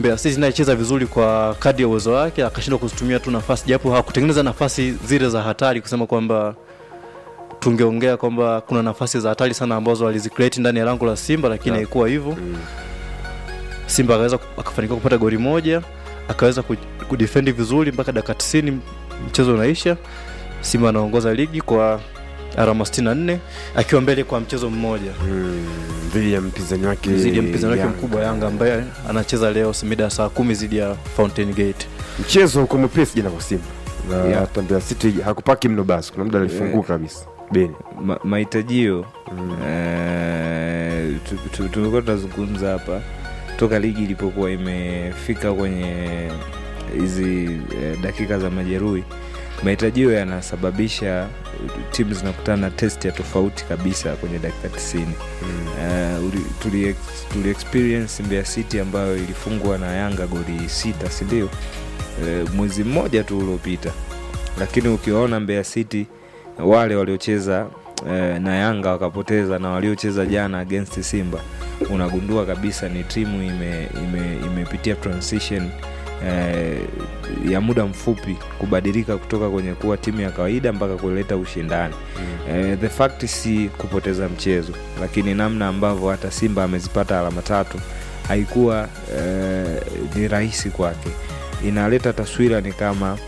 Mbeya City naye cheza vizuri kwa kadri ya uwezo wake, akashindwa kuzitumia tu nafasi, japo hakutengeneza nafasi zile za hatari, kusema kwamba tungeongea kwamba kuna nafasi za hatari sana ambazo walizicreate ndani ya lango la Simba, lakini Yeah. haikuwa hivyo. Simba akaweza akafanikiwa kupata goli moja, akaweza ku- kudefend vizuri mpaka dakika 90 mchezo unaisha. Simba anaongoza ligi kwa alama 64 akiwa mbele kwa mchezo mmoja Mm, dhidi ya mpinzani wake zidi ya mpinzani wake Yanga. mkubwa Yanga ambaye anacheza leo mida ya saa kumi zidi ya Fountain Gate. Mchezo uko mwepesi jana kwa Simba na Yeah. hata Mbeya City hakupaki mno, basi kuna muda alifunguka kabisa Beni. Ma- mahitajio Mm. eh, tu- tu- tumekuwa tunazungumza hapa toka ligi ilipokuwa imefika kwenye hizi eh, dakika za majeruhi mahitajio yanasababisha timu zinakutana na test ya tofauti kabisa kwenye dakika 90 Eh, uli- tuli, ex- tuli experience Mbeya City ambayo ilifungwa na Yanga goli sita si ndio? Eh, mwezi mmoja tu uliopita, lakini ukiwaona Mbeya City wale waliocheza eh, na Yanga wakapoteza na waliocheza jana against Simba, unagundua kabisa ni timu ime, ime, imepitia transition eh, ya muda mfupi kubadilika kutoka kwenye kuwa timu ya kawaida mpaka kuleta ushindani eh, the fact si kupoteza mchezo lakini namna ambavyo hata simba amezipata alama tatu haikuwa eh, ni rahisi kwake inaleta taswira ni kama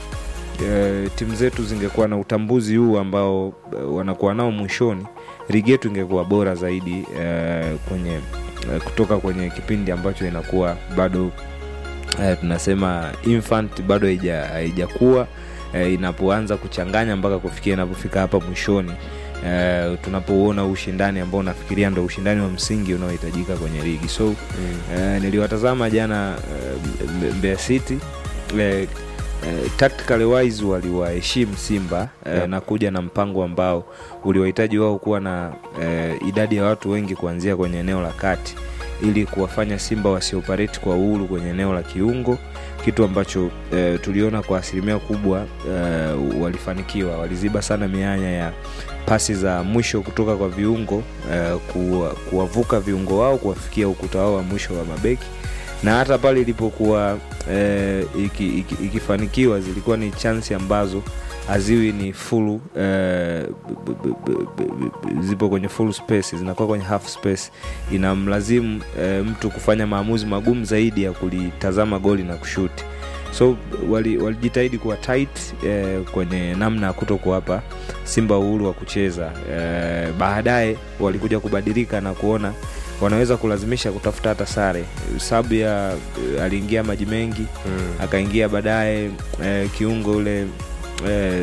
eh, timu zetu zingekuwa na utambuzi huu ambao eh, wanakuwa nao mwishoni ligi yetu ingekuwa bora zaidi eh, kwenye eh, kutoka kwenye kipindi ambacho inakuwa bado eh, tunasema infant bado haija- haijakuwa eh, inapoanza kuchanganya mpaka kufikia inapofika hapa mwishoni eh, tunapouona ushindani ambao nafikiria ndo ushindani wa msingi unaohitajika kwenye ligi so eh, niliwatazama jana eh, Mbe- Mbeya City eh, eh, tactically wise waliwaheshimu Simba eh, Yeah. na kuja na mpango ambao uliwahitaji wao kuwa na eh, idadi ya watu wengi kuanzia kwenye eneo la kati ili kuwafanya Simba wasioperate kwa uhuru kwenye eneo la kiungo, kitu ambacho eh, tuliona kwa asilimia kubwa eh, walifanikiwa. Waliziba sana mianya ya pasi za mwisho kutoka kwa viungo eh, kuwa, kuwavuka viungo wao kuwafikia ukuta wao wa mwisho wa mabeki na hata pale ilipokuwa eh, iki, iki, ikifanikiwa zilikuwa ni chansi ambazo haziwi ni full eh, b- b- b- b- b- zipo kwenye full space zinakuwa kwenye half space inamlazimu eh, mtu kufanya maamuzi magumu zaidi ya kulitazama goli na kushuti so wali- walijitahidi kuwa tight eh, kwenye namna ya kuto kuwapa simba uhuru wa kucheza eh, baadaye walikuja kubadilika na kuona wanaweza kulazimisha kutafuta hata sare sabu ya eh, aliingia maji mengi akaingia baadaye eh, kiungo ule eh,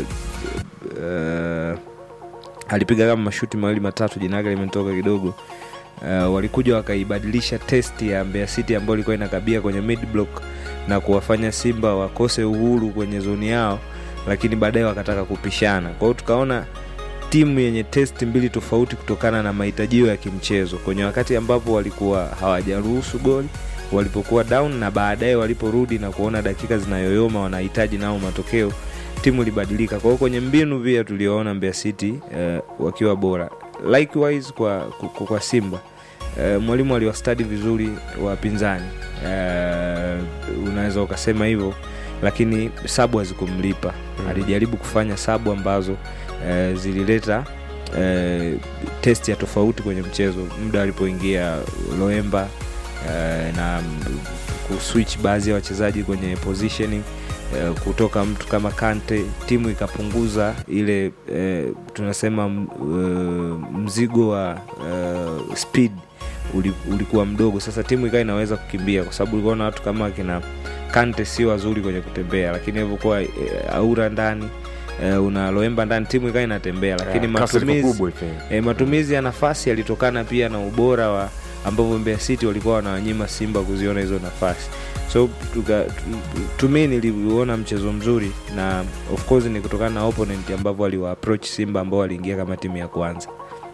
eh, alipiga kama mashuti mawili matatu jina lake limetoka kidogo uh, walikuja wakaibadilisha test ya Mbeya City ambayo ilikuwa inakabia kwenye mid block na kuwafanya Simba wakose uhuru kwenye zoni yao, lakini baadaye wakataka kupishana. Kwa hiyo tukaona timu yenye test mbili tofauti kutokana na mahitajio ya kimchezo kwenye wakati ambapo walikuwa hawajaruhusu goli walipokuwa down na baadaye waliporudi na kuona dakika zinayoyoma wanahitaji nao matokeo timu ilibadilika kwa hiyo kwenye mbinu pia tulioona Mbeya City eh, wakiwa bora likewise kwa, kwa, kwa Simba eh, mwalimu aliwastadi vizuri wapinzani eh, unaweza ukasema hivyo lakini sabu hazikumlipa Mm. alijaribu kufanya sabu ambazo eh, zilileta eh, test ya tofauti kwenye mchezo muda alipoingia Loemba eh, na mm, kuswitch baadhi ya wachezaji kwenye positioning eh, kutoka mtu kama Kante, timu ikapunguza ile eh, tunasema m- eh, mzigo wa eh, speed uli- ulikuwa mdogo. Sasa timu ikawa inaweza kukimbia, kwa sababu ulikuwa na watu kama kina Kante sio wazuri kwenye kutembea, lakini ilivyokuwa eh, Aura ndani eh, una Loemba ndani, timu ikawa inatembea, lakini Kasi ilikuwa matumizi kubwa ife. e, matumizi ya nafasi yalitokana pia na ubora wa ambavyo Mbeya City walikuwa wanawanyima Simba kuziona hizo nafasi so tuka- tu- to me niliuona mchezo mzuri na of course ni kutokana na opponent ambavyo waliwa approach Simba ambao waliingia kama timu ya kwanza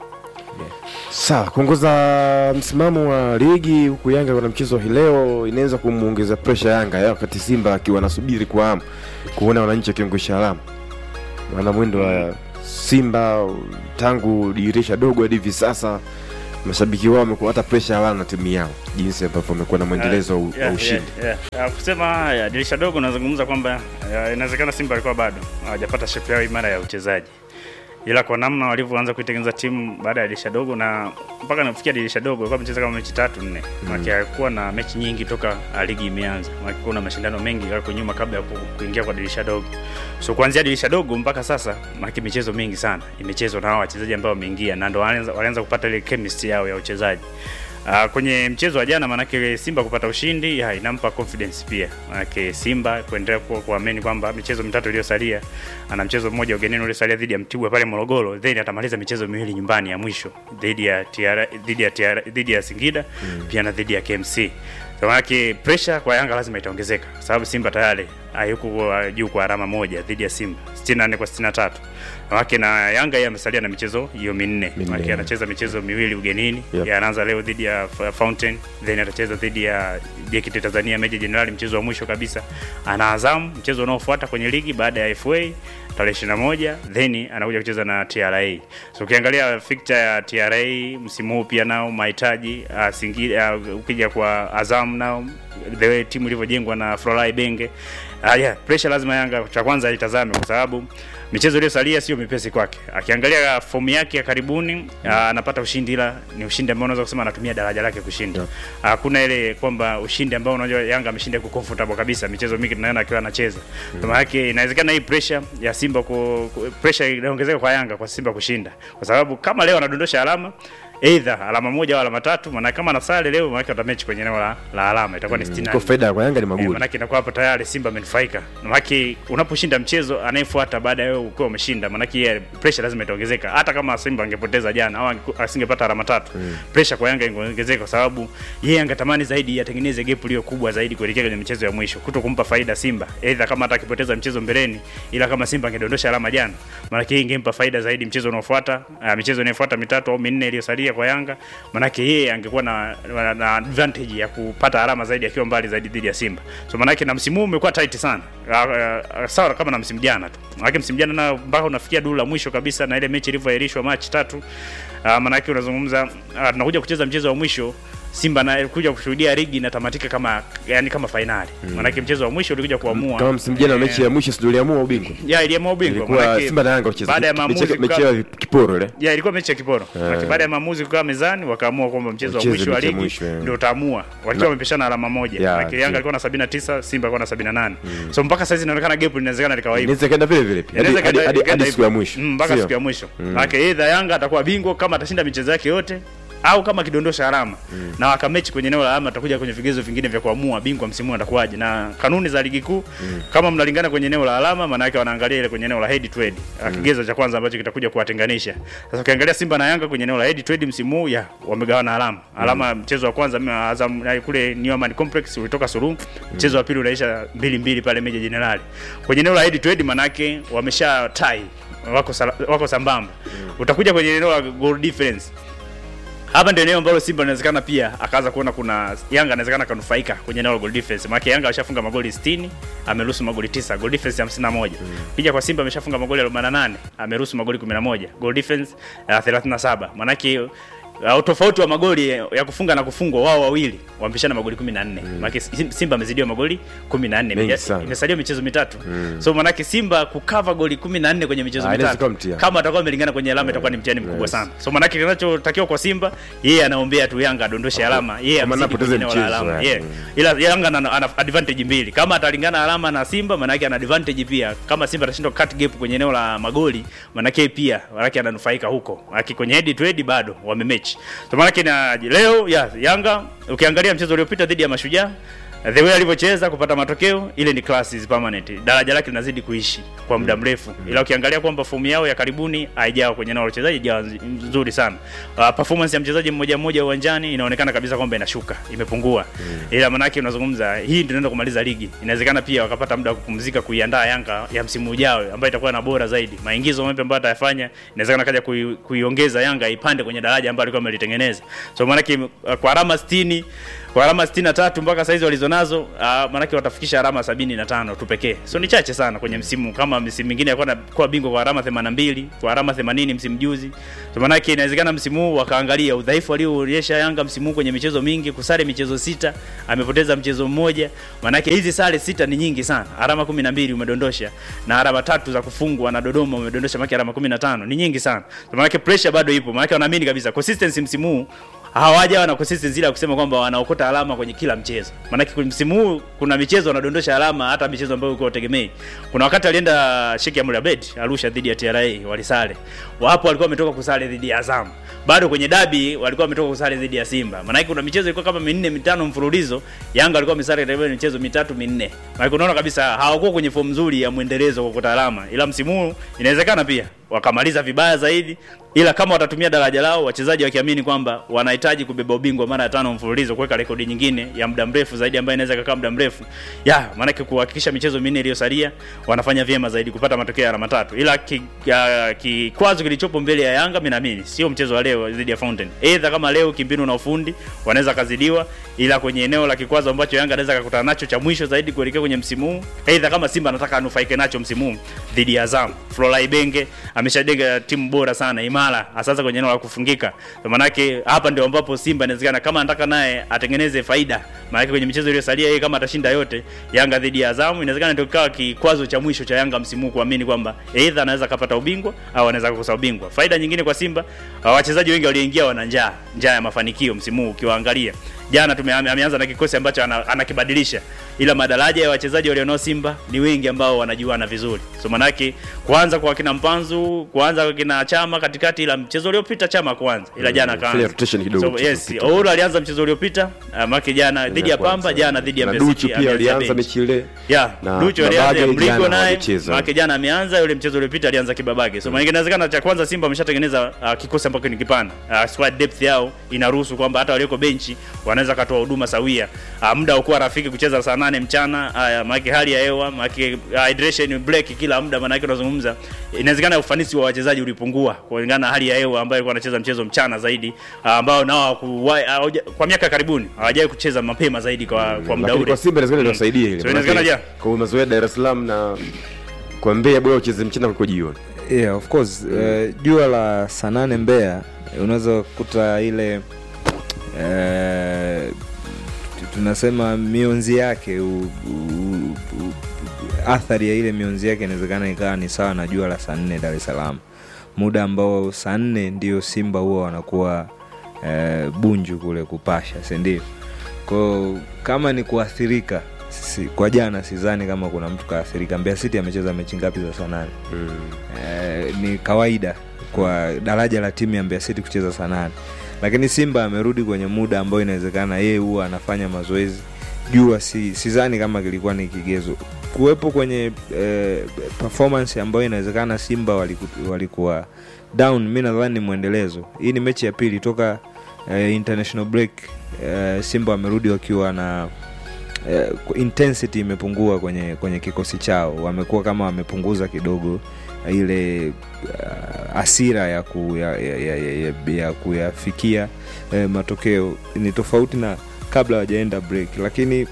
Sawa, kuongoza msimamo wa ligi huku Yanga kuna mchezo hii leo inaweza kumuongeza presha Yanga ya wakati Simba akiwa anasubiri kwa hamu kuona wananchi wakiongosha alama. Maana mwendo wa Simba tangu dirisha dogo hadi hivi sasa mashabiki wao wamekuwa hata presha hawana na timu yao jinsi ambavyo wamekuwa na mwendelezo wa u- wa Yeah, ushindi yeah, yeah. Ah, kusema haya dirisha dogo nazungumza kwamba ah, inawezekana Simba alikuwa bado hawajapata shape yao imara ya uchezaji, ila kwa namna walivyoanza kuitengeneza timu baada ya dirisha dogo na mpaka nafikia dirisha dogo walikuwa wamecheza kama mechi tatu nne, mm. hakuwa na mechi nyingi toka ah, ligi imeanza, maana kuna mashindano mengi yako nyuma kabla ya ku- kuingia kwa dirisha dogo. So kuanzia dirisha dogo mpaka sasa, maana michezo mingi sana imechezwa na hao wachezaji ambao wameingia, na ndo walianza walianza kupata ile chemistry yao ya uchezaji. Uh, kwenye mchezo wa jana manake Simba kupata ushindi ya, inampa confidence pia. Manake Simba kuendelea kuwa kuamini kwamba michezo mitatu iliyosalia ana mchezo mmoja ugenini uliosalia dhidi ya Mtibwa pale Morogoro, then atamaliza michezo miwili nyumbani ya mwisho dhidi ya TR, dhidi ya TR, dhidi ya Singida mm. pia na dhidi ya KMC. Kwa manake pressure kwa Yanga lazima itaongezeka kwa sababu Simba tayari hayuko kwa- juu kwa alama moja dhidi ya Simba 64 kwa 63. Manake na Yanga yeye amesalia na michezo hiyo minne. Minne. Manake anacheza michezo miwili ugenini Yep. ya anaanza leo dhidi ya F- Fountain then atacheza dhidi ya JKT Tanzania Meja Jenerali mchezo wa mwisho kabisa. Ana Azam mchezo unaofuata kwenye ligi baada ya FA tarehe 21 then anakuja kucheza na TRA. So ukiangalia fixture ya TRA msimu huu pia nao mahitaji uh, Singida uh, ukija kwa Azam nao the way timu ilivyojengwa na Florai Benge uh, yeah, pressure lazima Yanga cha kwanza itazame kwa sababu michezo iliyosalia sio mipesi kwake. Akiangalia fomu yake ya karibuni ah, anapata ushindi, ila ni ushindi ambao unaweza kusema anatumia daraja lake kushinda. Yeah. Hakuna ile kwamba ushindi ambao unajua Yanga ameshinda kwa comfortable kabisa. Michezo mingi tunaona akiwa anacheza. Kwa maana yake inawezekana hii pressure ya Simba ku, ku pressure inaongezeka kwa Yanga kwa Simba kushinda. Kwa sababu kama leo anadondosha alama either alama moja au alama tatu, maana kama anasale leo maana yake watamechi kwenye eneo la, la alama itakuwa ni 60 kwa faida kwa Yanga ni Eh, magoli manake inakuwa hapo tayari Simba amenufaika. Manake unaposhinda mchezo anayefuata baada ya wewe ukiwa umeshinda, manake yeye pressure lazima itaongezeka. Hata kama Simba angepoteza jana au ange- asingepata alama tatu, pressure kwa Yanga ingeongezeka kwa sababu yeye angetamani zaidi atengeneze gap iliyo kubwa zaidi kuelekea kwenye michezo ya mwisho, kuto kumpa faida Simba. Aidha kama hata akipoteza mchezo mbeleni, ila kama Simba angedondosha alama jana, manake yeye ingempa faida zaidi mchezo unaofuata, uh, michezo inayofuata mitatu au minne iliyosalia kwa Yanga, manake yeye angekuwa na, na, na advantage ya kupata alama zaidi akiwa mbali zaidi dhidi ya Simba. So manake na msimu huu umekuwa tight sana. Uh, uh, sawa kama na msimu jana tu. Manake msimu jana na mpaka unafikia duru la mwisho kabisa na ile mechi ilivyoahirishwa Machi tatu. Uh, manake unazungumza uh, tunakuja kucheza mchezo wa mwisho Simba na kuja kushuhudia ligi inatamatika kama yani kama fainali. Mm. Manake mchezo wa mwisho ulikuja kuamua kama msimu jana mechi ya mwisho ndio iliamua ubingwa ya iliamua ubingwa. ilikuwa Manake Simba na Yanga walicheza baada ya mechi- maamuzi mechi kukaa- ya kiporo ile ya ilikuwa mechi ya kiporo yeah. baada ya maamuzi kukaa mezani wakaamua kwamba mchezo wa Wacheze mwisho wa mechi ya ligi mwisho, yeah. ndio utaamua wakiwa wamepishana alama moja Yeah, yeah, true. Yanga alikuwa na 79 Simba alikuwa na 78 so mpaka sasa inaonekana gap linawezekana likawa hivyo inaweza kaenda vile vile pia. Hadi- Inaweza hadi- kaenda- hadi- ikaenda hadi siku ya hivyo. mwisho Mm, mpaka Sio? siku ya mwisho maana either Yanga atakuwa bingwa kama atashinda michezo yake yote au kama akidondosha alama na wakamechi kwenye eneo la alama atakuja kwenye vigezo vingine vya kuamua bingwa msimu huu atakuwaje na kanuni za ligi kuu kama mnalingana kwenye eneo la alama maana yake wanaangalia ile kwenye eneo la head to head mm. kigezo cha kwanza ambacho kitakuja kuwatenganisha sasa ukiangalia Simba na Yanga kwenye eneo la head to head msimu huu ya wamegawana alama alama mchezo wa kwanza mimi Azam na kule New Amaan Complex ulitoka suru mchezo wa pili unaisha mbili mbili pale Meja Jenerali kwenye eneo la head to head maana yake wamesha tie wako sala, wako sambamba utakuja kwenye eneo la goal difference hapa ndio eneo ambalo Simba inawezekana pia akaanza kuona kuna Yanga anawezekana kanufaika kwenye eneo la goal difference. Maana Yanga ameshafunga magoli 60, ameruhusu magoli 9, goal difference 51. Pija kwa Simba ameshafunga magoli 48, ameruhusu magoli 11, goal difference uh, 37. Maana yake uh, tofauti wa magoli ya kufunga na kufungwa wao wawili wamepishana magoli 14. Mm. Maana Simba amezidiwa magoli 14. Mengi Imeja- sana. Imesalia michezo mitatu. So maana yake Simba kukava goli 14 kwenye michezo Ah, inaweza mitatu. kuwa mtihani. Kama atakuwa amelingana kwenye alama itakuwa ni mtihani mkubwa Yes. sana. So maana yake kinachotakiwa kwa Simba, yeye anaombea tu Yanga adondoshe alama, yeye Kwa maana amzidi apoteze kwenye eneo la mchezo, alama. yeah. Yeah. Ila Yanga ana, ana advantage mbili. Kama atalingana alama na Simba, maana yake ana advantage pia. Kama Simba atashindwa cut gap kwenye eneo la magoli, maana yake pia maana yake ananufaika huko. Maana yake kwenye head to head bado wamemechi. So maana yake na leo ya Yanga ukiangalia mchezo uliopita dhidi ya Mashujaa the way alivyocheza kupata matokeo ile ni class is permanent. Daraja lake linazidi kuishi kwa muda mrefu, ila ukiangalia kwamba fomu yao ya karibuni haijawa kwenye eneo la uchezaji haijawa nz- nzuri sana. Uh, performance ya mchezaji mmoja mmoja uwanjani inaonekana kabisa kwamba inashuka, imepungua. Ila manake unazungumza hii ndio inaenda kumaliza ligi. Inawezekana pia wakapata muda wa kupumzika kuiandaa Yanga ya msimu ujao ambayo itakuwa na bora zaidi. Maingizo mapya ambayo atayafanya inawezekana kaja kui, kuiongeza Yanga ipande kwenye daraja ambalo alikuwa amelitengeneza. So manake uh, kwa alama 60 kwa alama 63 mpaka saizi walizonazo uh, maanake watafikisha alama 75 tu pekee so ni chache sana kwenye msimu kama msimu mingine alikuwa anakuwa bingwa kwa alama 82 kwa alama 80 msimu juzi so maanake inawezekana msimu huu wakaangalia udhaifu alioonyesha Yanga msimu huu kwenye michezo mingi kusare michezo sita amepoteza mchezo mmoja maanake hizi sare sita ni nyingi sana alama 12 umedondosha na alama tatu za kufungwa na Dodoma umedondosha maana alama 15 ni nyingi sana so maanake pressure bado ipo maanake wanaamini kabisa consistency msimu huu hawajawa na consistency ile ya kusema kwamba wanaokota alama kwenye kila mchezo. Maanake kwenye msimu huu kuna michezo wanadondosha alama hata michezo ambayo ulikuwa utegemei. Kuna wakati alienda Sheikh Amri Abeid Arusha dhidi ya TRA walisale. Wapo walikuwa wametoka kusale dhidi ya Azam. Bado kwenye dabi walikuwa wametoka kusale dhidi ya Simba. Maanake kuna michezo ilikuwa kama minne mitano mfululizo, Yanga walikuwa wamesare takriban michezo mitatu minne. Maanake unaona kabisa hawakuwa kwenye form nzuri ya mwendelezo kuokota alama. Ila msimu huu inawezekana pia wakamaliza vibaya zaidi ila kama watatumia daraja lao wachezaji wakiamini kwamba wanahitaji kubeba ubingwa mara ya tano mfululizo kuweka rekodi nyingine ya muda mrefu zaidi ambayo inaweza kukaa muda mrefu ya maanake kuhakikisha michezo minne iliyosalia wanafanya vyema zaidi kupata matokeo ya alama tatu ila ki- ya- kikwazo kilichopo mbele ya Yanga mimi naamini sio mchezo wa leo dhidi ya Fountain either kama leo kimbinu na ufundi wanaweza kazidiwa ila kwenye eneo la kikwazo ambacho Yanga anaweza kukutana nacho cha mwisho zaidi kuelekea kwenye msimu huu either kama Simba anataka anufaike nacho msimu huu dhidi ya Azam Florent Ibenge ameshajenga timu bora sana imara sasa kwenye eneo la kufungika Kwa maanake hapa ndio ambapo Simba inawezekana kama anataka naye atengeneze faida maanake kwenye michezo iliyosalia yeye kama atashinda yote Yanga dhidi ya Azam inawezekana ndio kikawa kikwazo cha mwisho cha Yanga msimu huu kuamini kwamba either anaweza kapata ubingwa au anaweza kukosa ubingwa faida nyingine kwa Simba uh, wachezaji wengi walioingia wana njaa njaa ya mafanikio msimu huu ukiwaangalia jana tume ameanza na kikosi ambacho ana- anakibadilisha ila madaraja ya wachezaji walionao Simba ni wengi ambao wanajuana vizuri so manake kuanza kwa kina Mpanzu kuanza kwa kina Chama katikati ila mchezo uliopita Chama kwanza ila jana fanya kaanza rotation kidogo so, mchezo yes uliopita. Ouro alianza mchezo uliopita uh, make jana dhidi ya kwanza. Pamba jana dhidi ya na Mbeya Duchu City, pia ameanza alianza bench. mechi ile ya na Ducho Babage alianza jana Mligo naye hawajacheza. maana jana ameanza yule mchezo uliopita alianza Kibabage so maana inawezekana cha kwanza Simba ameshatengeneza uh, kikosi ambacho ni kipana uh, squad depth yao inaruhusu kwamba hata walioko benchi wanaweza katoa huduma sawia uh, muda ukuwa rafiki kucheza saa nane mchana uh, maana hali ya hewa maana uh, hydration break kila muda maana yake unazungumza inawezekana ufanisi wa wachezaji ulipungua kulingana na hali ya hewa ambayo ilikuwa anacheza mchezo mchana zaidi uh, ambao nao hawakuwahi- hawaja- kwa miaka karibuni hawajawahi kucheza mapema zaidi kwa, kwa muda lakini ule kwa Simba inawezekana iliwasaidia ile So inawezekana Manake, ja. kwa mazoea Dar es Salaam na kwa Mbeya bora ucheze mchana kuliko jioni yeah, of course eh, jua la saa nane Mbeya eh, unaweza kukuta ile eh, tu- tunasema mionzi yake u, u, u, athari ya ile mionzi yake inawezekana ikawa ni sawa na jua la saa nne Dar es Salaam, muda ambao saa nne ndio Simba huwa wanakuwa eh, Bunju kule kupasha, si ndio? Kwao kama ni kuathirika si, kwa jana sidhani kama kuna mtu kaathirika. Mbeya City amecheza mechi ngapi za saa nane? eh, ni kawaida kwa daraja la timu ya Mbeya City kucheza saa nane, lakini Simba amerudi kwenye muda ambao inawezekana yeye huwa anafanya mazoezi jua, si sidhani kama kilikuwa ni kigezo kuwepo kwenye eh, performance ambayo inawezekana Simba waliku, walikuwa down. Mi nadhani ni mwendelezo. Hii ni mechi ya pili toka eh, international break eh, Simba wamerudi wakiwa na eh, intensity imepungua kwenye kwenye kikosi chao, wamekuwa kama wamepunguza kidogo ile uh, asira ya, ku, ya, ya, ya, ya, ya, ya kuyafikia eh, matokeo. Ni tofauti na kabla hawajaenda break, lakini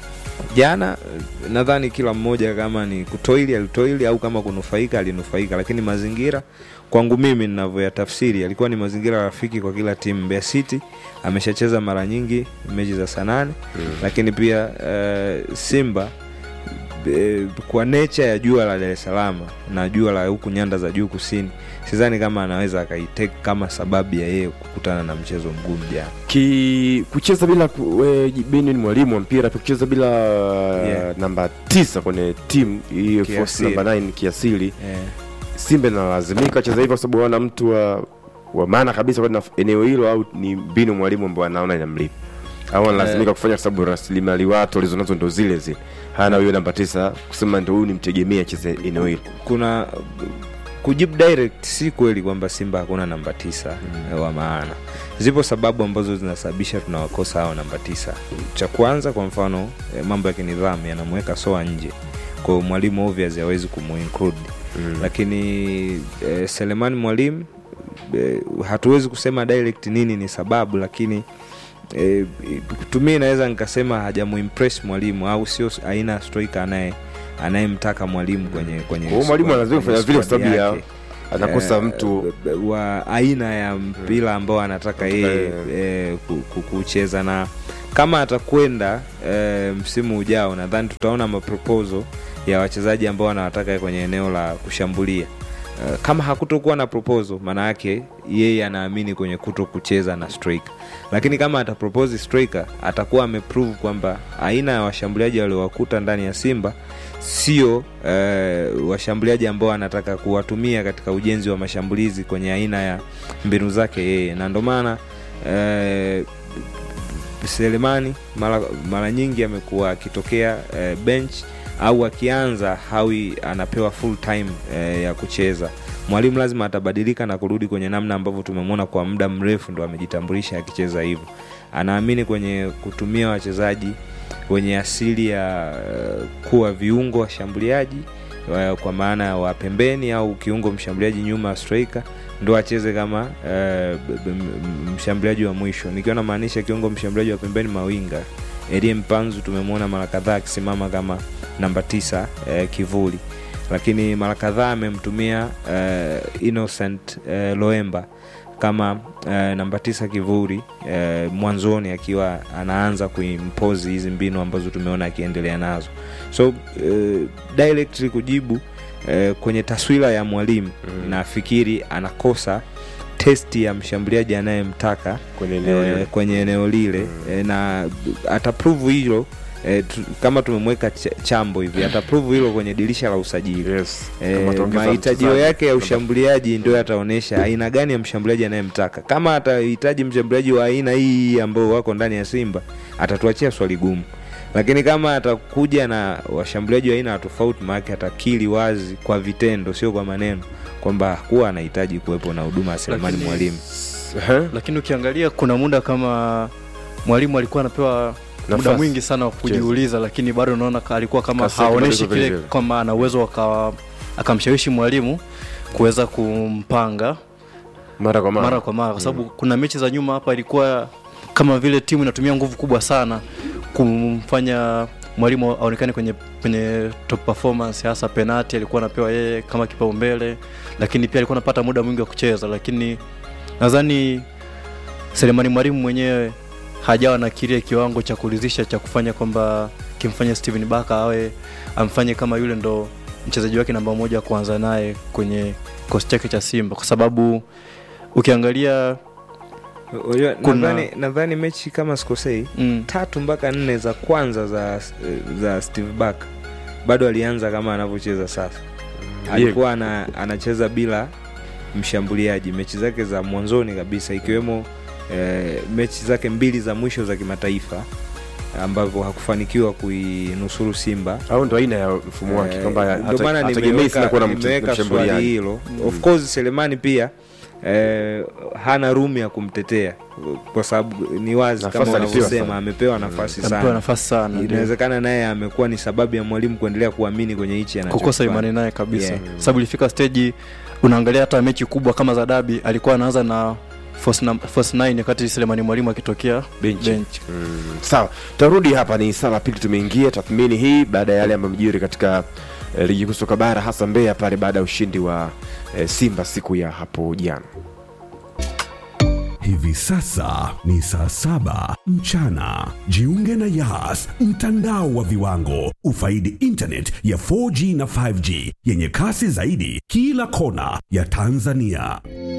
jana eh, nadhani kila mmoja kama ni kutoili alitoili au kama kunufaika alinufaika, lakini mazingira kwangu mimi ninavyoyatafsiri yalikuwa ni mazingira rafiki kwa kila timu. Mbeya City ameshacheza mara nyingi mechi za saa nane mm. lakini pia uh, Simba e, kwa nature ya jua la Dar es Salaam na jua la huku nyanda za juu kusini, sidhani kama anaweza akaitake kama sababu ya yeye kukutana na mchezo mgumu jana. ki kucheza bila ku- we, Beni ni mwalimu wa mpira pia kucheza bila Yeah. namba tisa kwenye timu hiyo force Kiasili. namba 9 kiasili Eh, Simba inalazimika wacheza hivyo kwa sababu wana mtu wa wa maana kabisa kwa eneo hilo, au ni mbinu mwalimu ambao anaona inamlipa au analazimika kufanya kwa sababu rasilimali watu walizonazo ndo zile zile, hana huyo namba tisa kusema ndo huyu ni mtegemea acheze eneo hilo. kuna kujibu direct, si kweli kwamba Simba hakuna namba tisa mm. wa maana. Zipo sababu ambazo zinasababisha tunawakosa hao namba tisa. Cha kwanza, kwa mfano eh, mambo ya kinidhamu yanamweka soa nje, kwa hiyo mwalimu obvious hawezi kumuinclude Mm. lakini eh, Selemani Mwalimu eh, hatuwezi kusema direct nini ni sababu, lakini e, tumie naweza nikasema hajamuimpress mwalimu au sio aina ya striker anaye anayemtaka mwalimu kwenye kwenye Kwa hiyo mwalimu squad- analazima kwenye kufanya vile kwa squad sababu ya yake. anakosa Eh, mtu wa aina ya mpira ambao anataka yeye eh, ku- ku- kucheza na kama atakwenda eh, msimu ujao nadhani tutaona maproposal ya wachezaji ambao anawataka kwenye eneo la kushambulia Eh, kama hakutokuwa na proposal maana yake yeye anaamini kwenye kuto kucheza na striker lakini kama atapropose striker atakuwa ameprove kwamba aina ya washambuliaji waliowakuta ndani ya simba sio eh, washambuliaji ambao anataka kuwatumia katika ujenzi wa mashambulizi kwenye aina ya mbinu zake yeye na ndo maana eh, selemani mara, mara nyingi amekuwa akitokea eh, bench au akianza hawi anapewa full time eh, ya kucheza mwalimu lazima atabadilika na kurudi kwenye namna ambavyo tumemwona kwa muda mrefu ndo amejitambulisha akicheza hivyo anaamini kwenye kutumia wachezaji wenye asili ya eh, kuwa viungo washambuliaji eh, kwa maana ya wa pembeni au kiungo mshambuliaji nyuma ya striker ndo acheze kama eh, b- b- m- mshambuliaji wa mwisho nikiwa namaanisha kiungo mshambuliaji wa pembeni mawinga elie mpanzu tumemwona mara kadhaa akisimama kama namba tisa eh, kivuli lakini mara kadhaa amemtumia eh, innocent eh, loemba kama eh, namba tisa kivuli eh, mwanzoni akiwa anaanza kuimpozi hizi mbinu ambazo tumeona akiendelea nazo so eh, directly kujibu eh, kwenye taswira ya mwalimu mm. nafikiri anakosa testi ya mshambuliaji anayemtaka kwenye eneo eh, lile. kwenye eneo lile eh, na ataprove hilo eh, tu, kama tumemweka ch- chambo hivi ataprove hilo kwenye dirisha la usajili Yes. Kama Eh, ataongeza mahitajio mchezaji. yake ya ushambuliaji ndio yataonyesha aina gani ya mshambuliaji anayemtaka kama atahitaji mshambuliaji wa aina hii ambao wako ndani ya simba atatuachia swali gumu lakini kama atakuja na washambuliaji wa aina ya tofauti maake atakili wazi kwa vitendo sio kwa maneno kwamba kuwa anahitaji kuwepo na huduma ya selemani Lakini- mwalimu Ehe. lakini ukiangalia kuna muda kama mwalimu alikuwa anapewa muda Nafasi. mwingi sana wa kujiuliza lakini bado unaona ka- alikuwa kama Kasi yake haoneshi bado iko vile kile vile. kwamba ana uwezo akawa- akamshawishi mwalimu kuweza kumpanga mara kwa mara, mara kwa mara kwa sababu kuna mechi za nyuma hapa ilikuwa kama vile timu inatumia nguvu kubwa sana kumfanya mwalimu aonekane kwenye kwenye top performance hasa penati alikuwa anapewa yeye kama kipaumbele lakini pia alikuwa anapata muda mwingi wa kucheza lakini nadhani selemani mwalimu mwenyewe hajawa na kile kiwango cha kuridhisha cha kufanya kwamba kimfanya steven baka awe amfanye kama yule ndo mchezaji wake namba moja kuanza naye kwenye kikosi chake cha simba kwa sababu ukiangalia Unajua, Kuna- nadhani nadhani mechi kama sikosei mm, tatu mpaka nne za kwanza za za steve back bado alianza kama anavyocheza sasa alikuwa ana, anacheza bila mshambuliaji mechi zake za mwanzoni kabisa ikiwemo eh, mechi zake mbili za mwisho za kimataifa ambavyo hakufanikiwa kuinusuru simba au ndo aina ya mfumo wake Eh, kwamba ndio hata- maana hategemei sana kuwa na mche- nimeweka swali mshambuliaji hilo of course selemani pia eh, hana room ya kumtetea kwa sababu ni wazi Nafasi kama alipewa unavyosema sana. amepewa nafasi amepewa sana nafasi sana ndio. inawezekana naye amekuwa ni sababu ya mwalimu kuendelea kuamini kwenye hichi kukosa anachokifanya. imani naye kabisa Yeah. sababu ilifika stage unaangalia hata mechi kubwa kama za dabi alikuwa anaanza na force num- force 9 wakati selemani mwalimu akitokea Benchi. bench. Mm, sawa tarudi hapa ni saa la pili tumeingia tathmini hii baada ya yale ambayo mjiri katika eh, ligi kuu soka bara hasa mbeya pale baada ya ushindi wa eh, simba siku ya hapo jana Hivi sasa ni saa saba mchana. Jiunge na Yas, mtandao wa viwango. Ufaidi internet ya 4G na 5G yenye kasi zaidi kila kona ya Tanzania.